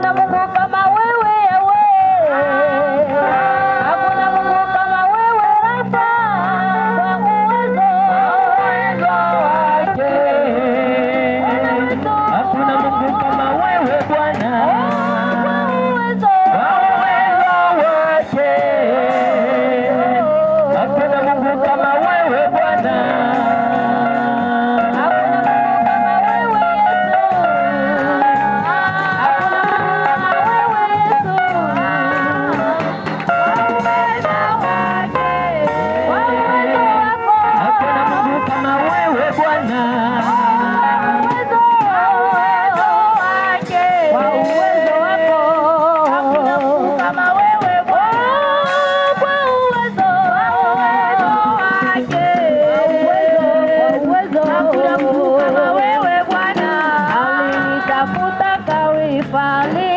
Hakuna Mungu kama wewe ewe. Hakuna Mungu kama wewe Rafa. Kwa uwezo uwezo wake. Hakuna Mungu kama wewe Bwana. Kwa uwezo Kwa uwezo wake. Hakuna Mungu kama wewe Bwana. Hakuna Mungu kama wewe Yesu. Hakuna Mungu kama wewe Yesu. Kwa uwezo wake. Kwa uwezo wako. Hakuna Mungu kama wewe Bwana. Uwezo uwezo wake. Kwa uwezo wako. Hakuna Mungu kama wewe Bwana. Kwa uwezo uwezo wake. Kwa uwezo hakuna Mungu kama wewe Bwana. Alinitafuta kawifani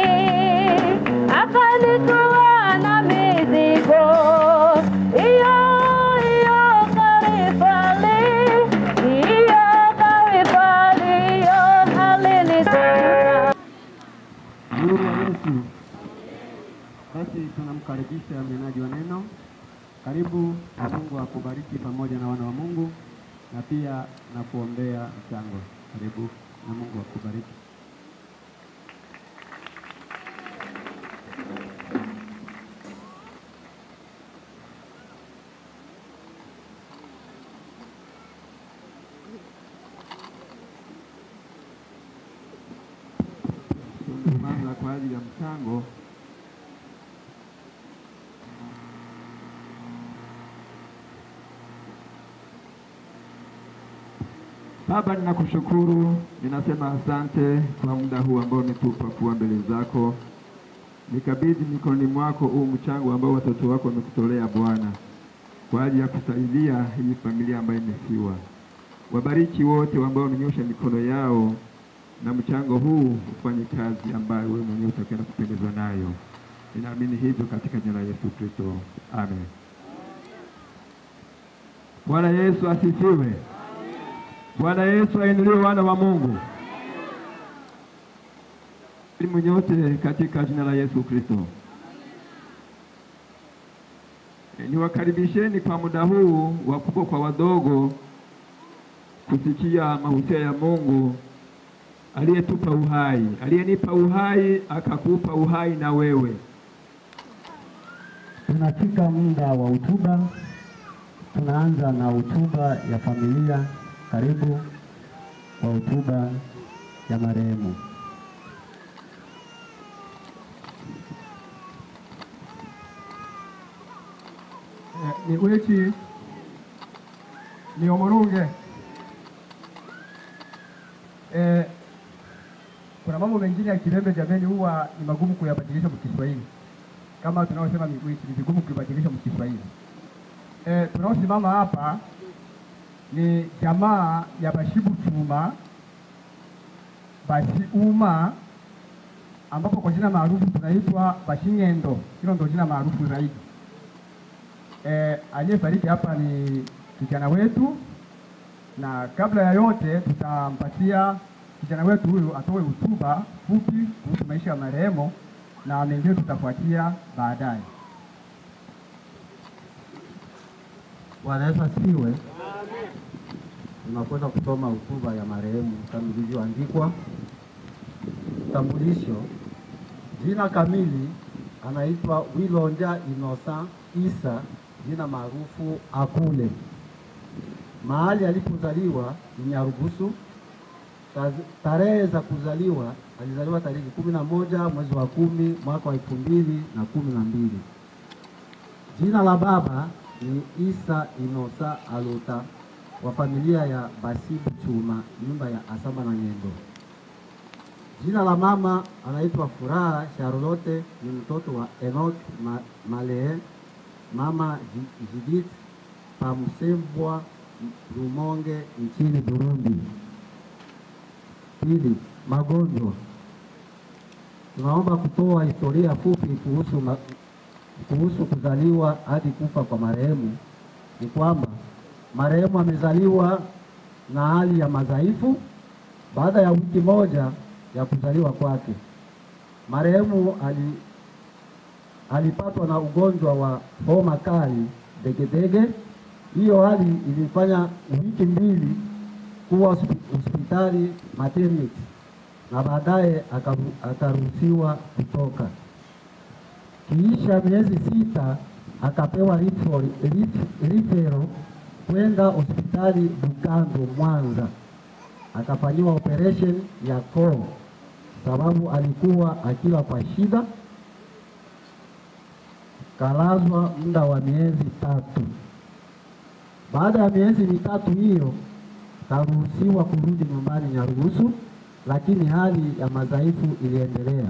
akanitoa na mizigo iyo iyo kawifani iyo kawifani iyo alinitafuta Nuru ya Yesu. Basi tunamkaribisha mnenaji wa neno. Karibu na Mungu akubariki pamoja na wana wa Mungu na pia na kuombea mchango. Karibu na Mungu akubariki. Tunaanza kwa ajili ya mchango. Baba, ninakushukuru, ninasema asante kwa muda huu ambao umetupa kuwa mbele zako. Nikabidhi mikononi mwako huu mchango ambao watoto wako wamekutolea Bwana, kwa ajili ya kusaidia hii familia ambayo imefiwa. Wabariki wote ambao wamenyosha mikono yao, na mchango huu ufanye kazi ambayo wewe mwenyewe utakwenda kupendezwa nayo. Ninaamini hivyo katika jina la Yesu Kristo, amen. Bwana Yesu asifiwe. Bwana Yesu ainuliwe, wana wa Mungu. Elimu nyote katika jina la Yesu Kristo. E, niwakaribisheni kwa muda huu wakubwa kwa wadogo kusikia mahusia ya Mungu aliyetupa uhai, aliyenipa uhai akakupa uhai na wewe. Tunafika muda wa hotuba. Tunaanza na hotuba ya familia. Karibu kwa hotuba ya marehemu. ni wiki ni omurunge eh, kuna mambo mengine ya Kirembe jameni, huwa ni magumu kuyabadilisha mkiswahili kama tunaosema ni wiki, ni vigumu kuibadilisha mkiswahili. Eh, tunaosimama hapa ni jamaa ya Bashibu Chuma Bashiuma, ambapo kwa jina maarufu tunaitwa Bashing'endo. Hilo ndio jina maarufu zaidi. Eh, aliyefariki hapa ni kijana wetu, na kabla ya yote tutampatia kijana wetu huyu atoe hotuba fupi kuhusu maisha ya marehemu na mengine tutafuatia baadaye. Bwana Yesu asifiwe. Tunakwenda kusoma hotuba ya marehemu kama ilivyoandikwa. Utambulisho: jina kamili anaitwa Wilonja Inosa Isa, jina maarufu Akule. Mahali alipozaliwa ni Nyarugusu. Taz- Tarehe za kuzaliwa, alizaliwa tarehe kumi na moja mwezi wa kumi mwaka wa elfu mbili na kumi na mbili. Jina la baba ni Isa Inosa Alota wa familia ya Basibu Chuma, nyumba ya Asamba na Ng'endo. Jina la mama anaitwa Furaha Charlotte, ni mtoto wa Enoch Ma Malee, mama Ji- Judith Pamusembwa Rumonge nchini Burundi. Pili, magonjwa. Tunaomba kutoa historia fupi kuhusu ma kuhusu kuzaliwa hadi kufa kwa marehemu ni kwamba marehemu amezaliwa na hali ya madhaifu baada ya wiki moja ya kuzaliwa kwake. marehemu ali, alipatwa na ugonjwa wa homa kali degedege. Hiyo hali ilifanya wiki mbili kuwa hospi- hospitali maternity na baadaye akaru- akaruhusiwa kutoka. Kiisha miezi sita akapewa rifo- rif- rifero kwenda hospitali Bugando Mwanza, akafanyiwa operation ya koo sababu alikuwa akila kwa shida. Kalazwa muda wa miezi tatu. Baada ya miezi mitatu hiyo karuhusiwa kurudi nyumbani Nyarugusu, lakini hali ya madhaifu iliendelea.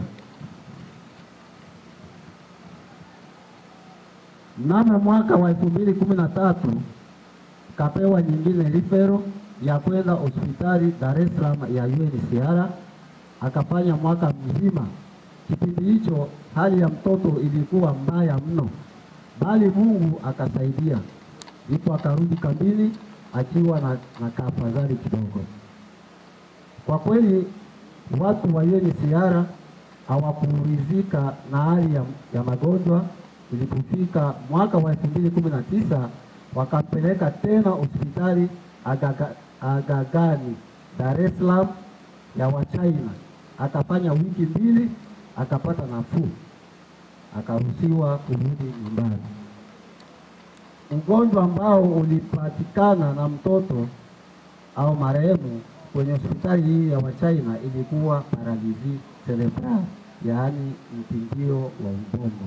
Mnamo mwaka wa elfu mbili kumi na tatu kapewa nyingine rifero ya kwenda hospitali Dar es Salaam ya UNHCR, akafanya mwaka mzima. Kipindi hicho hali ya mtoto ilikuwa mbaya mno, bali Mungu akasaidia, ndipo akarudi kambini akiwa na, na kaafadhali kidogo. Kwa kweli watu wa UNHCR hawakuridhika na hali ya, ya magonjwa. Ilipofika mwaka wa elfu mbili kumi na tisa wakampeleka tena hospitali Agaga- Agagani Dar es Salaam ya Wachina, akafanya wiki mbili, akapata nafuu, akaruhusiwa kurudi nyumbani. Ugonjwa ambao ulipatikana na mtoto au marehemu kwenye hospitali hii ya Wachina ilikuwa paralizi cerebral, yaani mtindio wa ubongo.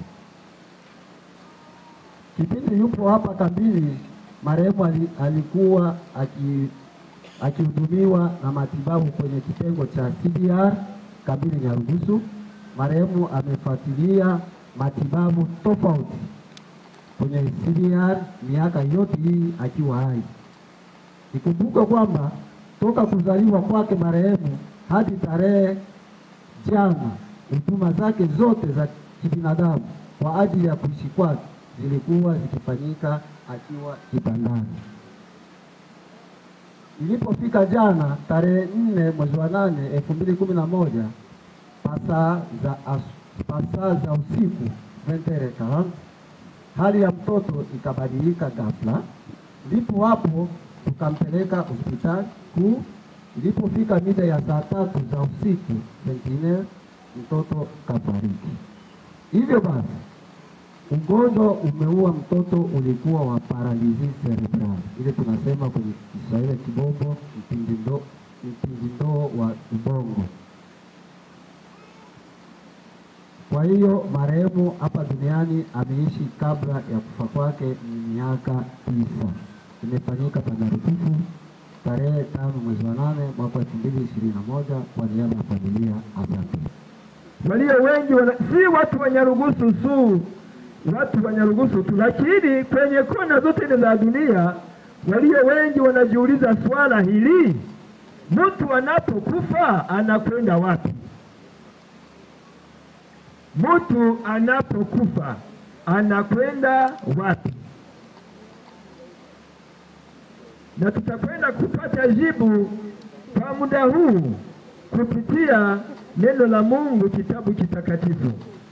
Kipindi yupo hapa kambini, marehemu ali- alikuwa aki- akihudumiwa na matibabu kwenye kitengo cha CDR kambini Nyarugusu. Marehemu amefuatilia matibabu tofauti kwenye CDR miaka yote hii akiwa hai. Ikumbuke kwamba toka kuzaliwa kwake marehemu hadi tarehe jana, huduma zake zote za kibinadamu kwa ajili ya kuishi kwake zilikuwa zikifanyika akiwa kitandani. Ilipofika jana tarehe nne mwezi wa nane elfu mbili kumi na moja pasaa za, as- pasaa za usiku 20:40 hali ya mtoto ikabadilika ghafla, ndipo hapo tukampeleka hospitali kuu. Ilipofika mida ya saa tatu za usiku pengine mtoto kafariki. Hivyo basi ugonjwa umeua mtoto, ulikuwa wa paralizi cerebral, ile tunasema kwenye Kiswahili kibongo, mpindindo mpindindoo wa ubongo. Kwa hiyo marehemu hapa duniani ameishi kabla ya kufa kwake ni miaka tisa. Imefanyika Tandarutufu tarehe tano mwezi wa nane mwaka elfu mbili ishirini na moja kwa niaba ya familia. Asante. walio wengi wana, si watu wa Nyarugusu tu, watu wa Nyarugusu tu, lakini kwenye kona zote ile za dunia walio wengi wanajiuliza swala hili, mtu anapokufa anakwenda wapi? Mtu anapokufa anakwenda wapi? Na tutakwenda kupata jibu kwa muda huu kupitia neno la Mungu, kitabu kitakatifu.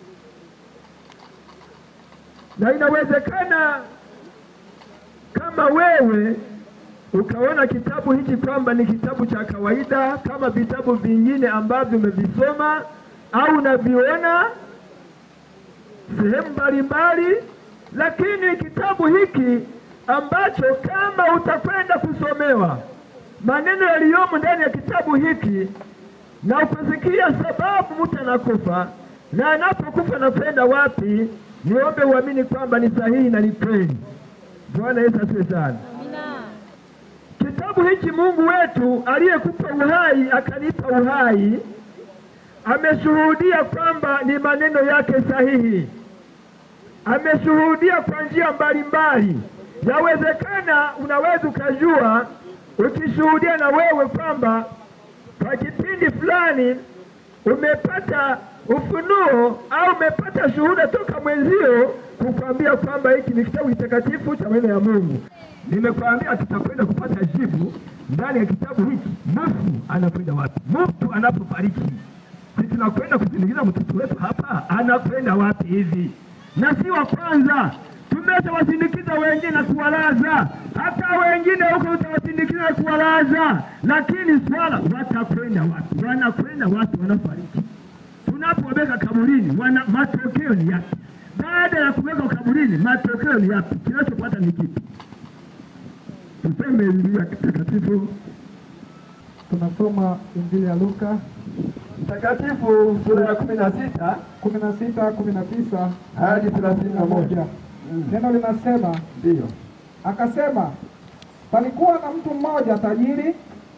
Na inawezekana kama wewe ukaona kitabu hiki kwamba ni kitabu cha kawaida kama vitabu vingine ambavyo umevisoma au unaviona sehemu mbalimbali, lakini kitabu hiki ambacho kama utakwenda kusomewa maneno yaliyomo ndani ya kitabu hiki na ukusikia sababu mtu anakufa na anapokufa anakwenda wapi, niombe uamini kwamba ni sahihi na ni kweli. Bwana Yesu asifiwe sana. Kitabu hiki Mungu wetu aliyekupa uhai akanipa uhai, ameshuhudia kwamba ni maneno yake sahihi, ameshuhudia kwa njia mbalimbali. Yawezekana unaweza ukajua ukishuhudia na wewe kwamba kwa kipindi fulani umepata ufunuo au umepata shuhuda toka mwenzio kukwambia kwamba hiki ni kitabu kitakatifu cha maneno ya Mungu. Nimekwambia tutakwenda kupata jibu ndani ya kitabu hiki. Mfu anakwenda wapi? Mtu anapofariki si tunakwenda kusindikiza mtoto wetu hapa, anakwenda wapi hivi? Na si wa kwanza, tumeshawasindikiza wengine na kuwalaza, hata wengine huko utawasindikiza na kuwalaza, lakini swala watakwenda wapi? Wanakwenda wapi? Wanafariki tunapoweka kaburini, wana matokeo ni yapi? Baada ya kuweka kaburini, matokeo ni yapi? Kinachopata ni kipi? Tuseme Biblia takatifu Tunasoma Injili ya Luka Takatifu sura ya kumi na sita kumi na sita kumi na tisa hadi thelathini na moja. Neno linasema Ndiyo. akasema, palikuwa na mtu mmoja tajiri,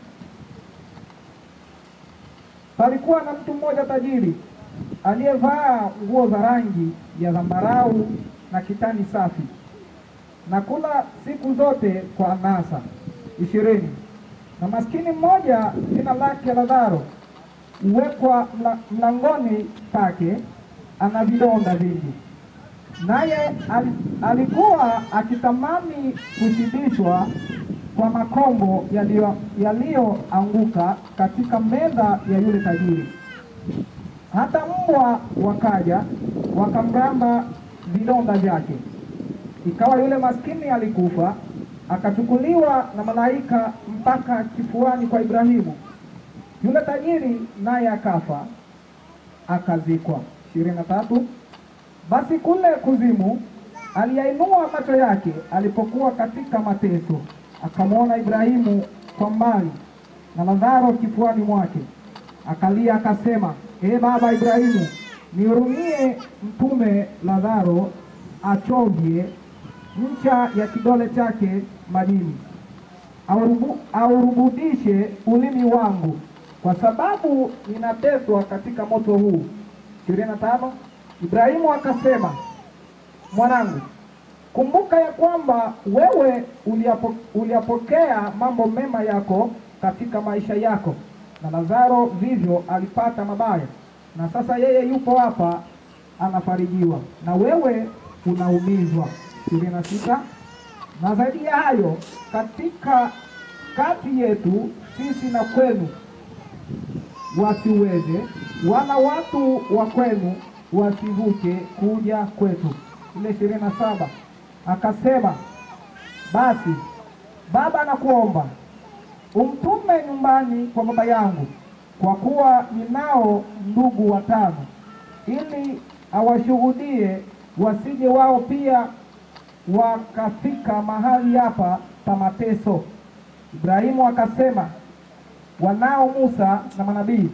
palikuwa na mtu mmoja tajiri aliyevaa nguo za rangi ya zambarau na kitani safi na kula siku zote kwa anasa ishirini. Na maskini mmoja jina lake Lazaro huwekwa mla- mlangoni pake, ana vidonda vingi naye al, alikuwa akitamani kushibishwa kwa makombo yaliyo- yaliyoanguka katika meza ya yule tajiri. Hata mbwa wakaja wakamramba vidonda vyake. Ikawa yule maskini alikufa, akachukuliwa na malaika mpaka kifuani kwa Ibrahimu. Yule tajiri naye akafa, akazikwa. ishirini na tatu. Basi kule kuzimu aliyainua macho yake alipokuwa katika mateso, akamwona Ibrahimu kwa mbali na Lazaro kifuani mwake. Akalia akasema, ee baba Ibrahimu, nihurumie mtume Lazaro achovye ncha ya kidole chake majini, aurubu- aurubudishe ulimi wangu, kwa sababu ninateswa katika moto huu. ishirini na tano. Ibrahimu akasema, mwanangu, kumbuka ya kwamba wewe uliapo, uliyapokea mambo mema yako katika maisha yako, na Lazaro vivyo alipata mabaya, na sasa yeye yupo hapa anafarijiwa, na wewe unaumizwa. ishirini na sita. Na zaidi ya hayo, katika kati yetu sisi na kwenu wasiweze, wala watu wa kwenu wasivuke kuja kwetu. Ile ishirini na saba akasema, basi baba, nakuomba umtume nyumbani kwa baba yangu, kwa kuwa ninao ndugu watano, ili awashuhudie, wasije wao pia wakafika mahali hapa pa mateso. Ibrahimu akasema, wanao Musa na manabii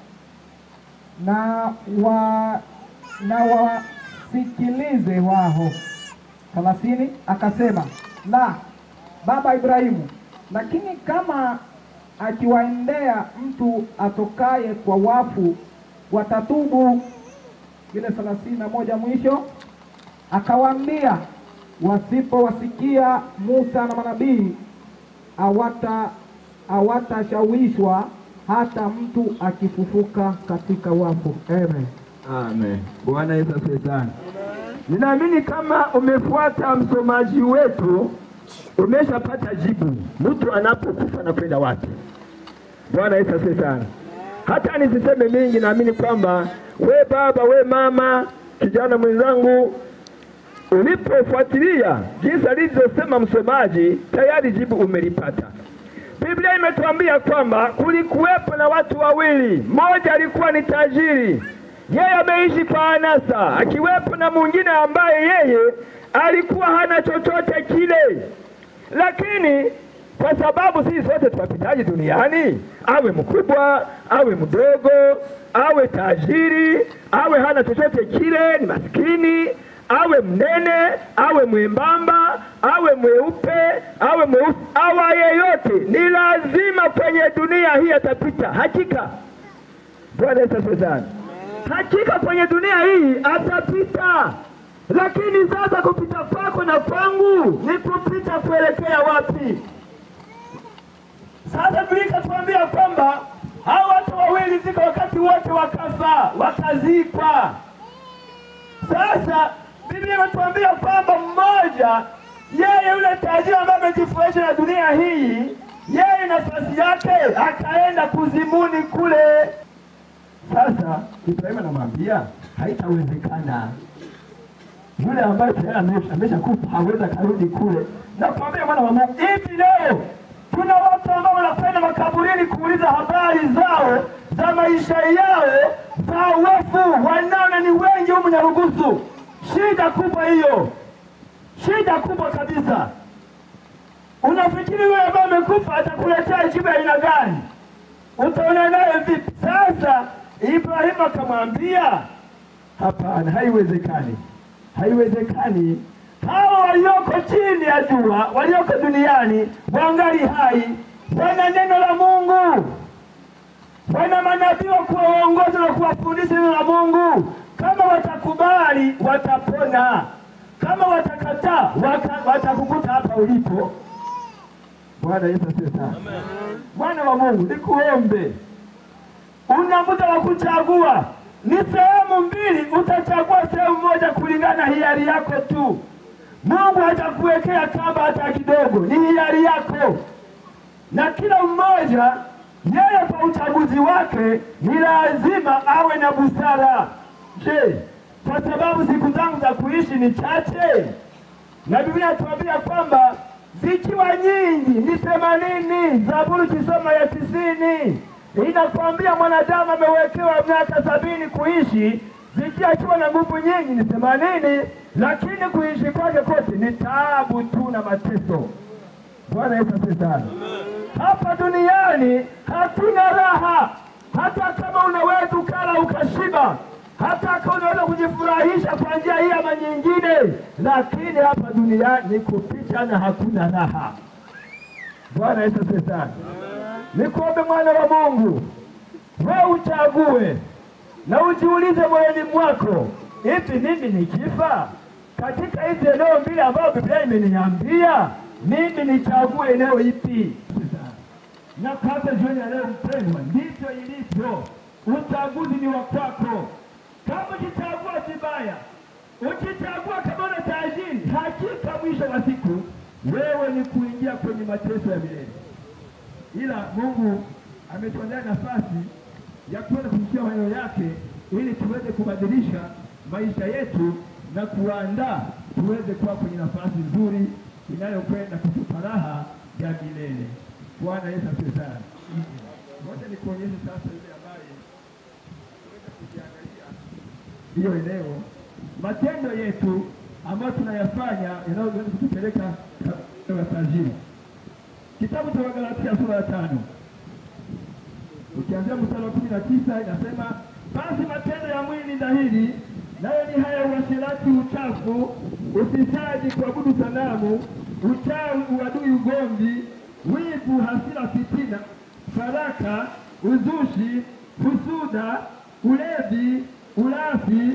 na wa na wasikilize wao. thelathini akasema la baba Ibrahimu, lakini kama akiwaendea mtu atokaye kwa wafu watatubu. Ile thelathini na moja mwisho akawaambia, wasipowasikia Musa na manabii hawata hawatashawishwa hata mtu akifufuka katika wafu. Amen. Amen. Bwana Yesu asifiwe sana. Ninaamini kama umefuata msomaji wetu umeshapata jibu, mtu anapokufa na kwenda wapi. Bwana Yesu asifiwe sana. Hata nisiseme mingi, naamini kwamba we baba, we mama, kijana mwenzangu, ulipofuatilia jinsi alivyosema msomaji, tayari jibu umelipata. Biblia imetuambia kwamba kulikuwepo na watu wawili, mmoja alikuwa ni tajiri, yeye ameishi kwa anasa, akiwepo na mwingine ambaye yeye alikuwa hana chochote kile, lakini kwa sababu sisi sote tunapitaji duniani, awe mkubwa awe mdogo, awe tajiri awe hana chochote kile, ni maskini awe mnene awe mwembamba awe mweupe awe mweusi awa yeyote, ni lazima kwenye dunia hii atapita. Hakika Bwana Yesu asifiwe sana. Hakika kwenye dunia hii atapita, lakini sasa kupita kwako na kwangu ni kupita kuelekea wapi? Sasa Biblia ikatuambia kwamba hao watu wawili zika wakati wote wakafa wakazikwa. Sasa Biblia imetuambia kwamba mmoja, yeye yule tajiri ambaye amejifurahisha na dunia hii, yeye nafasi yake akaenda kuzimuni kule. Sasa Ibrahimu anamwambia haitawezekana, yule ambaye tayari amesha- ameshakufa hawezi akarudi kule. Nakwambia mwana wa Mungu, hivi leo kuna watu ambao wanakwenda makaburini kuuliza habari zao za maisha yao za wafu, wanaona ni wengi humu Nyarugusu. Shida kubwa hiyo, shida kubwa kabisa. Unafikiri yule ambaye amekufa atakuletea jibu ya aina gani? Utaona naye vipi? Sasa Ibrahimu akamwambia hapana, haiwezekani, haiwezekani. Hawa walioko chini ya jua, walioko duniani, wangali hai, wana neno la Mungu, wana manabii wa kuwaongoza na kuwafundisha neno la Mungu. Kama watakubali, watapona. Kama watakataa, wata- watakukuta hapa ulipo. Bwana Yesu asifiwe sana. Mwana wa Mungu, nikuombe, una muda wa kuchagua. Ni sehemu mbili, utachagua sehemu moja kulingana na hiari yako tu. Mungu hajakuwekea kamba hata kidogo, ni hiari yako, na kila mmoja yeye kwa uchaguzi wake ni lazima awe na busara. Je, kwa sababu siku zangu za kuishi ni chache, na Biblia inatuambia kwamba zikiwa nyingi ni themanini. Zaburi kisoma ya tisini inakwambia mwanadamu amewekewa miaka sabini kuishi, zikiwa akiwa na nguvu nyingi ni themanini, lakini kuishi kwake kote ni taabu tu na mateso. Bwana Yesu asifiwe sana. Hapa duniani hatuna raha, hata kama unaweza ukala ukashiba, hata kama unaweza kujifurahisha kwa njia hii ama nyingine, lakini hapa duniani ni kupita na hakuna raha. Bwana Yesu asifiwe sana. Nikuombe mwana wa Mungu, wewe uchague na ujiulize moyoni mwako, hivi mimi nikifa katika hizi eneo mbili ambayo Biblia imeniambia mimi nichague eneo ipi? Na kabla jioni ya leo, mpendwa, ndivyo ilivyo. Uchaguzi ni wa kwako. Kama ukichagua vibaya, ukichagua kama una tajiri, hakika mwisho wa siku wewe ni kuingia kwenye mateso ya milele ila Mungu ametuandaa nafasi ya kuweza kusikia maneno yake ili tuweze kubadilisha maisha yetu na kuandaa tuweze kuwa kwenye nafasi nzuri inayokwenda kutupa raha ya milele. Bwana Yesu asifiwe sana. Ngoja nikuonyeshe sasa yule ambaye tuweze kujiangalia hiyo eneo, matendo yetu ambayo tunayafanya yanayoweza kutupeleka katika ya tajiri. Kitabu cha Wagalatia sura ya tano ukianzia mstari wa kumi na tisa inasema basi matendo ya mwili ni dhahiri, nayo ni haya: uasherati, uchafu, ufisadi, kuabudu sanamu, uchawi, uadui, ugomvi, wivu, hasira, fitina, faraka, uzushi, husuda, ulevi, ulafi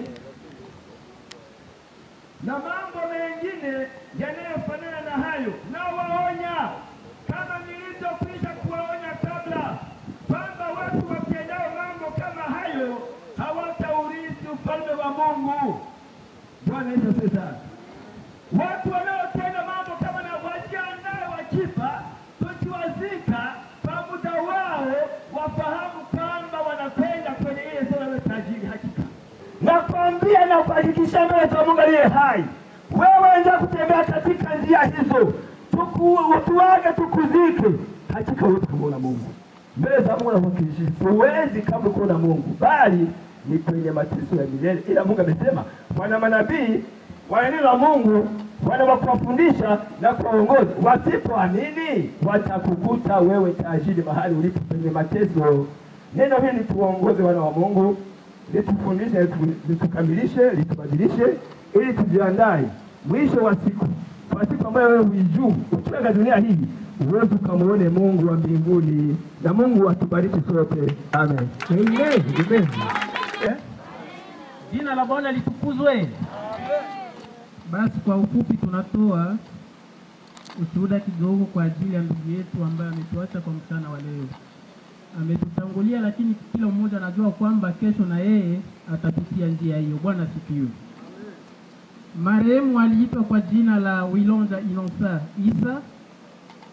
na mambo mengine yanayofanana na hayo. Nawaonya kama nilivyokwisha kuwaonya kabla, kwamba watu watendao mambo kama hayo hawataurithi ufalme wa Mungu. Bwana Yesu asifiwe sana. Watu wanaotenda mambo kama na wajiandae, wakifa tukiwazika kwa muda wao, wafahamu kwamba wanakwenda kwenye ile sura ya tajiri. Hakika nakwambia na kuhakikisha mbele za Mungu aliye hai, wewe endelea kutembea katika njia hizo, tuku, tuage tukuzike, hakika huwezi kumwona Mungu mbele za Mungu. Nakuhakikishia huwezi kama kuona Mungu, bali ni kwenye mateso ya milele. Ila Mungu amesema wana manabii wana neno la Mungu wana wa kuwafundisha na kuwaongoza. Wasipoamini watakukuta wewe tajiri mahali ulipo kwenye mateso. Neno hili lituongoze wana wa Mungu, litufundishe, litu- litukamilishe, litubadilishe, ili tujiandae mwisho wa siku, kwa siku ambayo wewe huijui. Ukiaga dunia hii uweze ukamwone Mungu wa mbinguni, na Mungu atubariki sote, amen. Amen. Amen. Eh? Jina la Bwana litukuzwe. Basi kwa ufupi tunatoa ushuhuda kidogo kwa ajili ya ndugu yetu ambaye ametuacha kwa mchana wa leo. Ametutangulia, lakini kila mmoja anajua kwamba kesho na yeye atapitia njia hiyo. Bwana asifiwe. Marehemu aliitwa kwa jina la Wilonja Inosa Isa,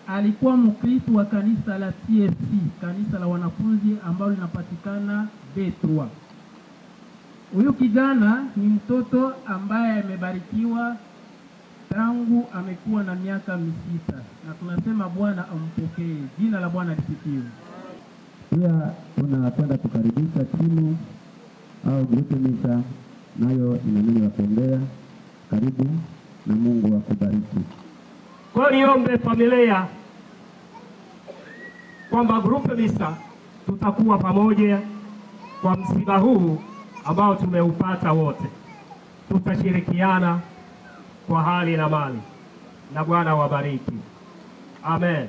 alikuwa mkristo wa kanisa la TFC, kanisa la wanafunzi ambalo linapatikana Detroit. Huyu kijana ni mtoto ambaye amebarikiwa tangu amekuwa na miaka misita, na tunasema Bwana ampokee. Jina la Bwana lisifiwe. Pia tunapenda kukaribisha timu au grupu misa, nayo ina neno la kuongea. Karibu na Mungu akubariki. Kwa hiyo niombe familia kwamba grupu misa tutakuwa pamoja kwa msiba huu ambao tumeupata wote, tutashirikiana kwa hali na mali, na Bwana wabariki. Amen.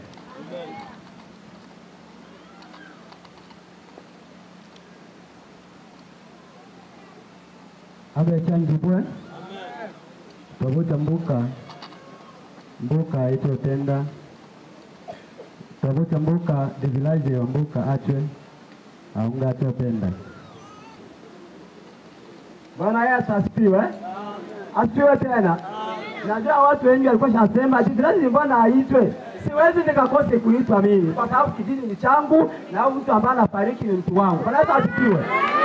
abe chanjibwe twavuta mbuka mbuka itotenda twavuta mbuka devilaje wa mbuka achwe aunga atopenda Bwana Yesu asifiwe. Asifiwe tena. Najua watu wengi walikuwa shasema ati lazima mbona aitwe. Siwezi nikakose kuitwa mimi kwa sababu kijiji ni changu na huyu mtu ambaye anafariki ni mtu wangu. Bwana Yesu asifiwe.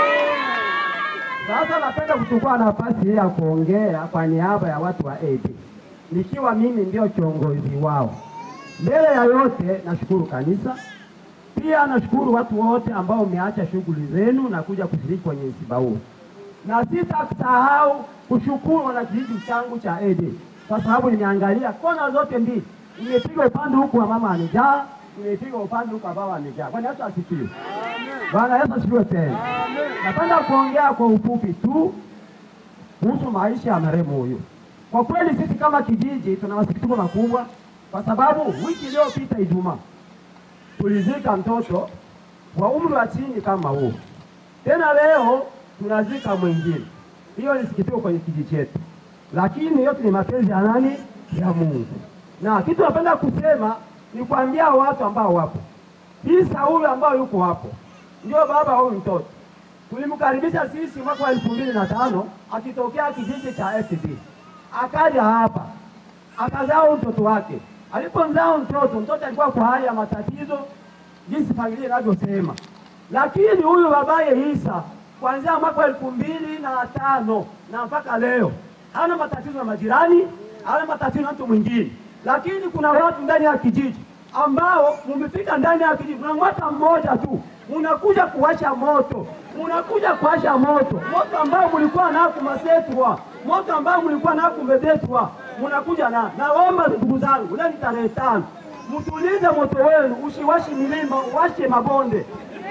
Sasa napenda kuchukua nafasi hii ya kuongea kwa niaba ya watu wa AD nikiwa mimi ndio kiongozi wao. Mbele ya yote nashukuru kanisa, pia nashukuru watu wote ambao umeacha shughuli zenu na kuja kushiriki kwenye msiba huu na sitasahau kushukuru wanakijiji changu cha Ede kwa sababu nimeangalia kona zote mbili, nimepiga upande huku wa mama amejaa, nimepiga upande huku wa baba amejaa. Bwana Yesu asifiwe. Bwana Yesu asifiwe tena. Napenda kuongea kwa ufupi tu kuhusu maisha ya marehemu huyu. Kwa kweli sisi kama kijiji tuna masikitiko makubwa, kwa sababu wiki iliyopita Ijumaa tulizika mtoto wa umri wa chini kama huu, tena leo tunazika mwingine. Hiyo ni sikitiko kwenye kijiji chetu, lakini yote ni mapenzi ya nani? Ya Mungu. Na kitu napenda kusema ni kuambia watu ambao wapo Isa huyu ambao yuko hapo ndio baba huyu mtoto. Tulimkaribisha sisi mwaka wa elfu mbili na tano akitokea kijiji cha FD, akaja hapa akazaa mtoto wake. Alipomzaa mtoto, mtoto alikuwa kwa hali ya matatizo jinsi familia inavyosema, lakini huyu babaye Isa kuanzia mwaka wa elfu mbili na tano na mpaka leo hana matatizo na majirani, hana matatizo na mtu mwingine, lakini kuna watu ndani ya kijiji ambao mumefika ndani ya kijiji, kuna mwaka mmoja tu munakuja kuwasha moto, munakuja kuwasha moto, moto ambao mlikuwa nao kumasetwa, moto ambao mlikuwa nao kumbebetwa, munakuja na. Naomba ndugu zangu, leo ni tarehe tano, mtulize moto wenu, usiwashi milima, uwashe mabonde.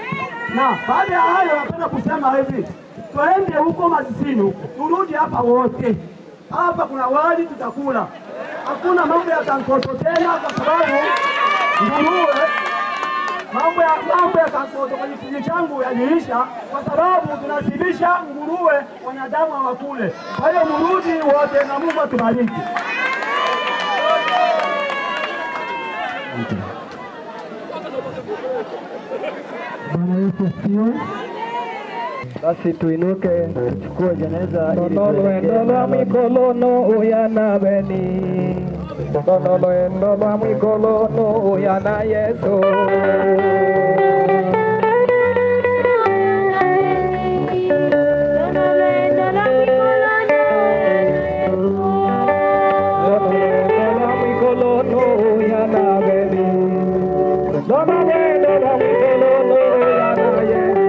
Na baada ya hayo, napenda kusema hivi, twende huko Masisini huko, turudi hapa wote. Hapa kuna wali tutakula, hakuna mambo ya kankoto tena, kwa sababu nguruwe mambo ya mambo ya kankoto kwenye kijiji changu yaliisha, kwa sababu tunasibisha nguruwe, wanadamu hawakule. Kwa hiyo mrudi wote, na Mungu atubariki. Bwana Yesu asifiwe. Basi tuinuke tuchukue jeneza ili Ndolo lwa mwikolono uyana beni Ndolo lwa mwikolono uyana Yesu Ndolo lwa mwikolono uyana beni Ndolo lwa mwikolono uyana Yesu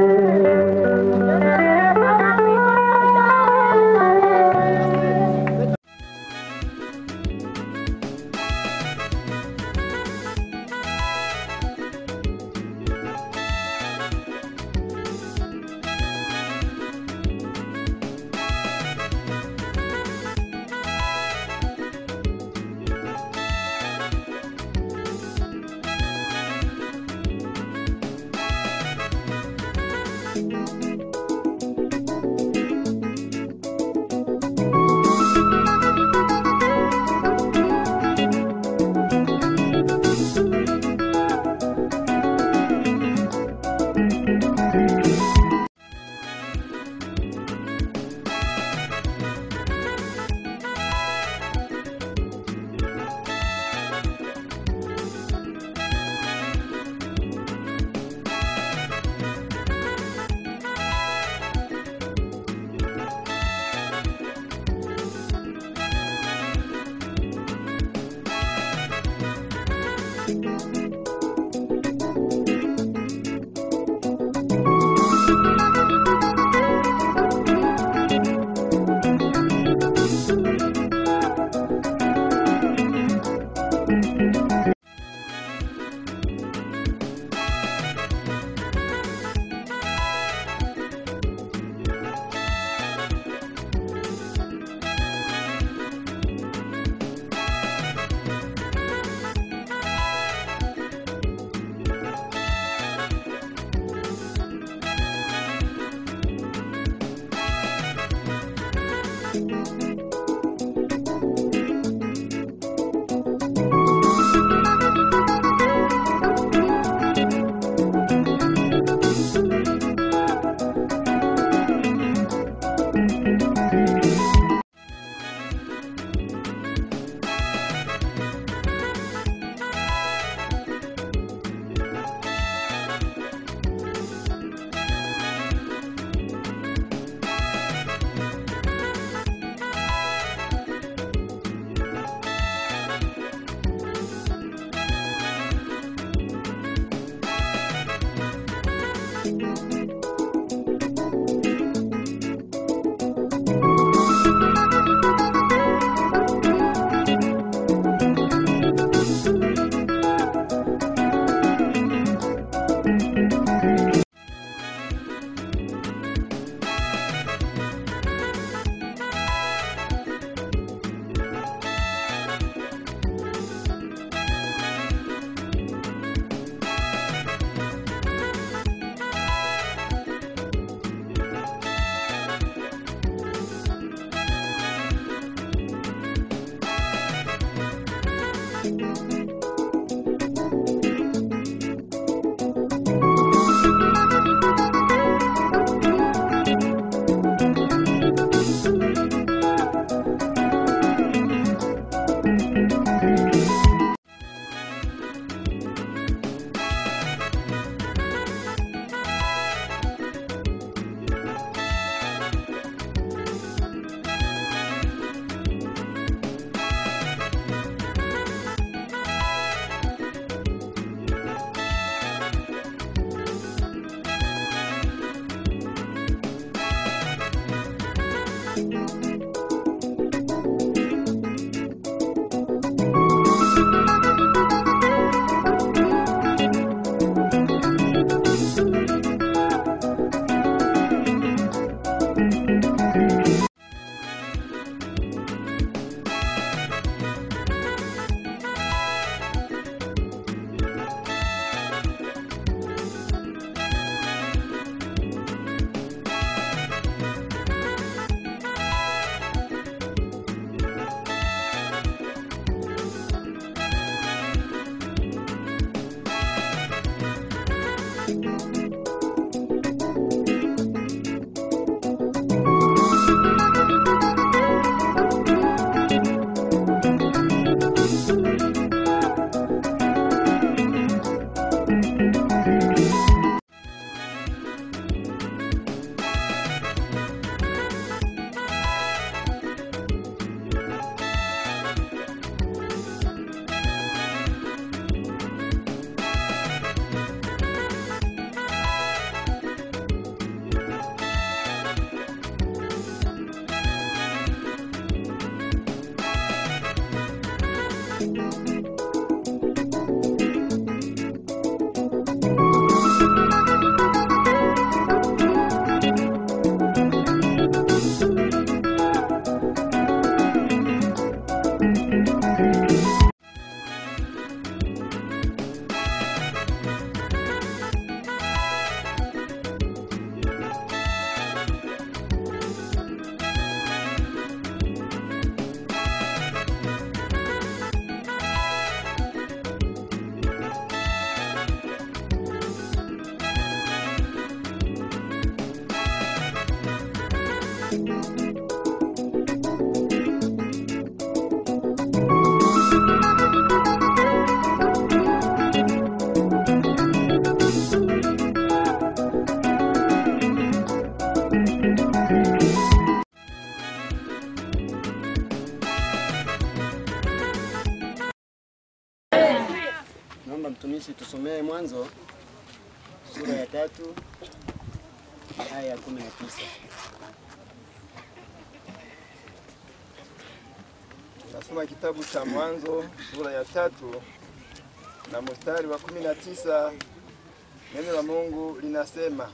Naomba mtumishi tusomee Mwanzo sura ya tatu aya ya kumi na tisa. Nasoma kitabu cha Mwanzo sura ya tatu na mstari wa kumi na tisa. Neno la Mungu linasema,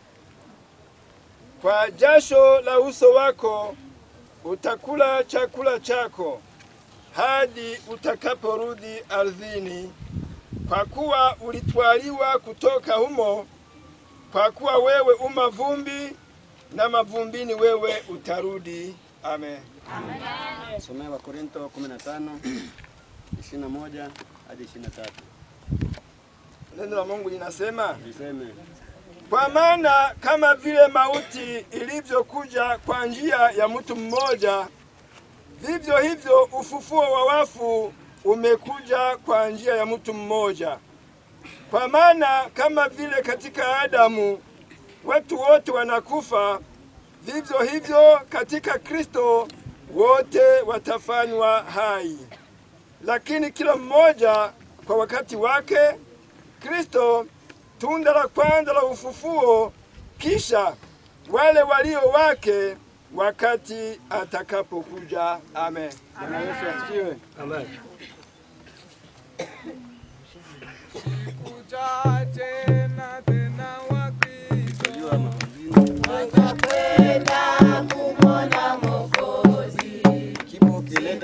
kwa jasho la uso wako utakula chakula chako hadi utakaporudi ardhini, kwa kuwa ulitwaliwa kutoka humo, kwa kuwa wewe uma vumbi na mavumbini wewe utarudi. Amen. Somea Wakorinto 15 21 hadi 23. Neno la Mungu linasema Liseme Kwa maana kama vile mauti ilivyokuja kwa njia ya mtu mmoja, vivyo hivyo ufufuo wa wafu umekuja kwa njia ya mtu mmoja. Kwa maana kama vile katika Adamu watu wote wanakufa, vivyo hivyo katika Kristo wote watafanywa hai, lakini kila mmoja kwa wakati wake. Kristo tunda la kwanza la ufufuo, kisha wale walio wake wakati atakapokuja. Amen. Bwana Yesu asifiwe. Amen. Kipo kileta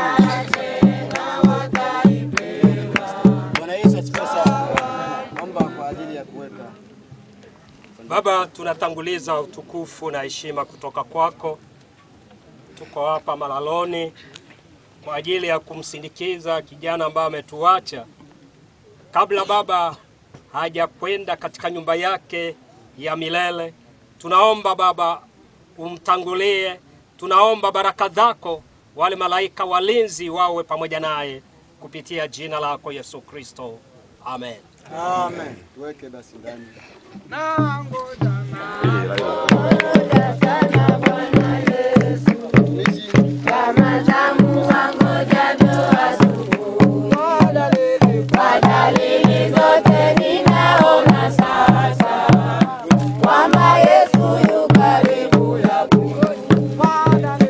Bwana Yesu asifiwe sana. Naomba kwa ajili ya kuweka Baba, tunatanguliza utukufu na heshima kutoka kwako. Tuko hapa malaloni kwa ajili ya kumsindikiza kijana ambaye ametuacha. Kabla Baba hajakwenda katika nyumba yake ya milele, tunaomba Baba umtangulie, tunaomba baraka zako, wale malaika walinzi wawe pamoja naye kupitia jina lako Yesu Kristo, amen. Amen. Tuweke basi ndani. Kwa dalili zote ninaona sasa kwamba Yesu yu karibu ya kurudi.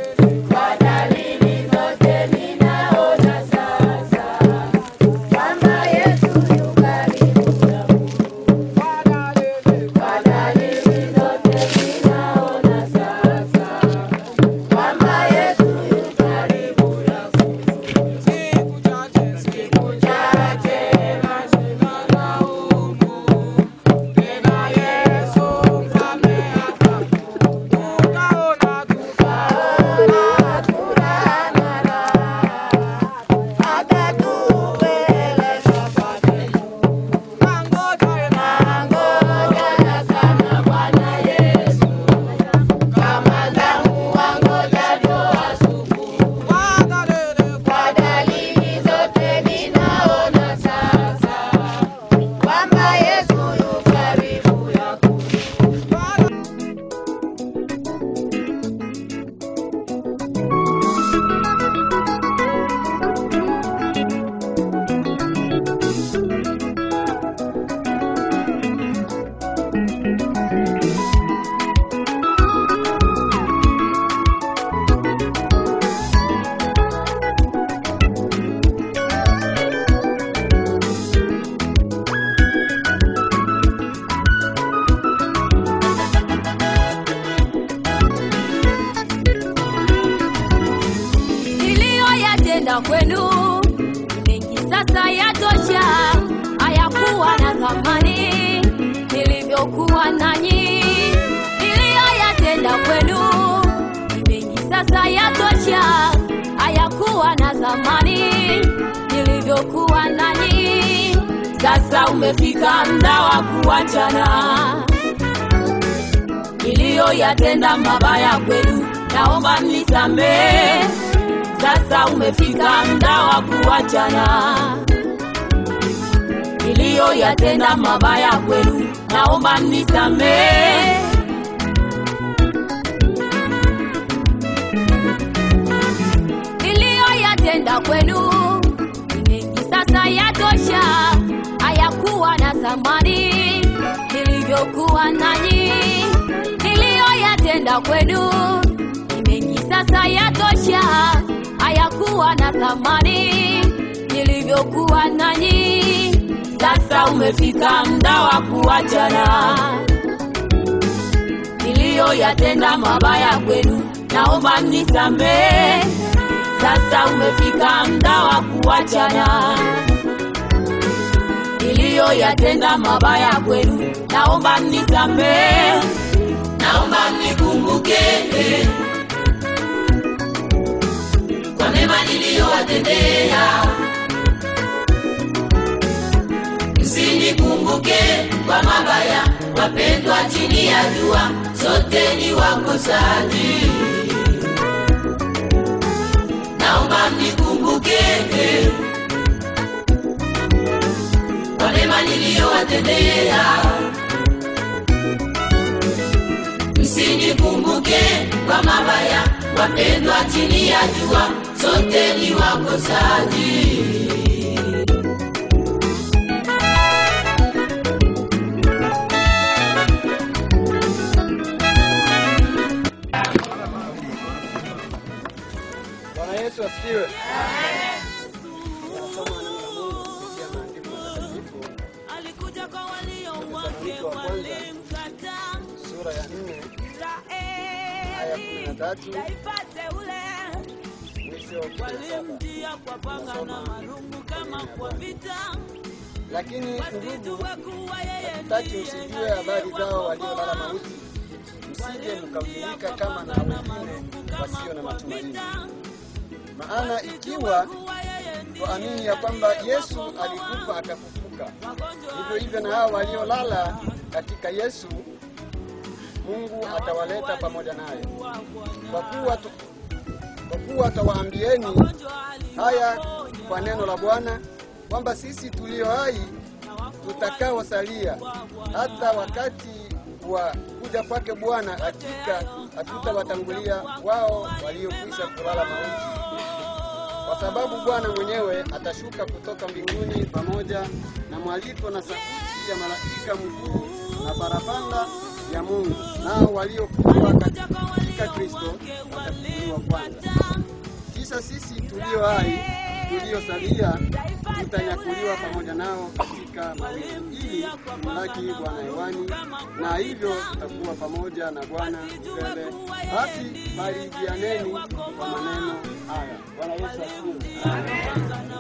niliyoyatenda kwenu mengi sasa yatosha, hayakuwa na thamani nilivyokuwa nanyi. Niliyoyatenda kwenu mengi sasa yatosha, hayakuwa na thamani nilivyokuwa nanyi. Sasa umefika muda wa kuachana niliyoyatenda mabaya kwenu, naomba mnisamehe. Sasa umefika muda wa kuachana. Niliyoyatenda mabaya kwenu, naomba mnisamehe. Niliyoyatenda kwenu ni mengi, sasa yatosha, hayakuwa na thamani nilivyokuwa nanyi. Niliyoyatenda kwenu ni mengi, sasa yatosha, hayakuwa na thamani nilivyokuwa nanyi. Sasa umefika muda wa kuachana. Niliyoyatenda mabaya kwenu, naomba mnisamehe. Sasa umefika muda wa kuachana. Niliyoyatenda mabaya kwenu, naomba mnisamehe. Naomba mnikumbuke kwa mema niliyowatendea, msinikumbuke kwa mabaya. Wapendwa, chini ya jua sote ni wakosaji. Naomba mnikumbuke kwa mema niliyowatendea, msinikumbuke kwa mabaya. Wapendwa, chini ya jua sote ni wakosaji. Bwana Yesu asifiwe. Tunasoma neno la Mungu kupitia maandiko matakatifu. Wathesalonike wa kwanza sura ya nne aya kumi na tatu mwisho kumi na saba. Tunasoma, lakini ndugu, hatutaki msijue habari zao waliolala mauti, msije mkahuzunika kama na wengine wasio na matumaini. Maana ikiwa tuamini ya kwamba Yesu alikufa akafufuka, hivyo hivyo na hao waliolala katika Yesu, Mungu atawaleta pamoja naye. Kwa kuwa tu, kwa kuwa tawaambieni haya kwa neno la Bwana kwamba sisi tulio hai tutakaosalia hata wakati wa kuja kwake Bwana, hakika hatutawatangulia wao waliokwisha kulala mauti, kwa sababu Bwana mwenyewe atashuka kutoka mbinguni pamoja na mwaliko na sauti ya malaika mkuu na parapanda ya Mungu, nao waliokufa katika Kristo watafufuliwa kwanza. Kisha sisi tulio hai tuliosalia tutanyakuliwa pamoja nao katika mawingu ili kumlaki Bwana hewani, na hivyo tutakuwa pamoja na Bwana milele. Basi barikianeni kwa maneno haya. Bwana Yesu asifiwe.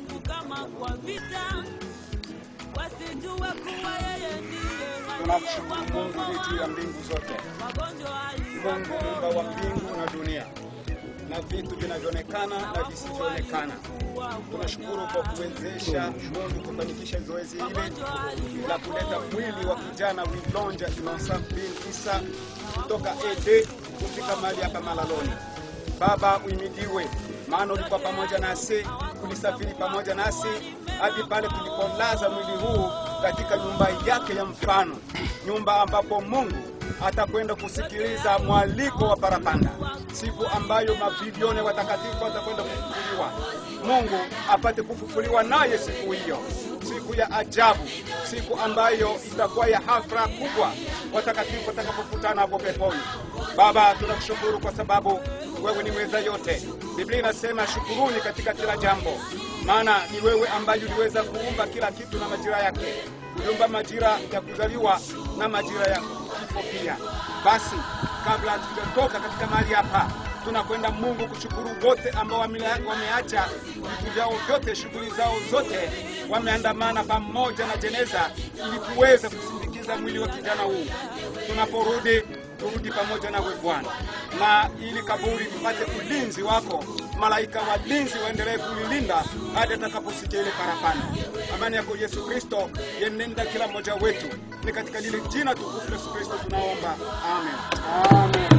Tunamshukuru Mungu aliye juu ya mbingu zote, Mungu muumba wa mbingu na dunia na vitu vinavyoonekana na visivyoonekana. Tunashukuru kwa kuwezesha Mungu kufanikisha zoezi hili la kuleta mwili wa kijana Wilonja Innocent bin Isa kutoka Ede kufika mahali hapa Malaloni. Baba uimidiwe, maana ulikuwa pamoja nasi, ulisafiri pamoja nasi hadi pale tulipolaza mwili huu katika nyumba yake ya mfano, nyumba ambapo Mungu atakwenda kusikiliza mwaliko wa parapanda, siku ambayo mabilioni watakatifu watakwenda kufufuliwa. Mungu apate kufufuliwa naye siku hiyo, siku ya ajabu, siku ambayo itakuwa ya hafla kubwa, watakatifu watakapokutana hapo peponi. Baba, tunakushukuru kwa sababu wewe ni weza yote. Biblia inasema shukuruni katika kila jambo, maana ni wewe ambaye uliweza kuumba kila kitu na majira yake. Uliumba majira ya kuzaliwa na majira ya kifo pia. Basi kabla hatujatoka katika mahali hapa, Tunakwenda Mungu kushukuru wote ambao wamela- wameacha vitu vyao vyote, shughuli zao zote, wameandamana pamoja na jeneza ili kuweza kusindikiza mwili wa kijana huu. Tunaporudi turudi pamoja nawe Bwana, na ili kaburi lipate ulinzi wako, malaika walinzi waendelee kulilinda hadi atakaposikia ile parapanda. Amani yako Yesu Kristo yenenda kila mmoja wetu, ni katika lile jina tukufu la Yesu Kristo tunaomba, amen, amen.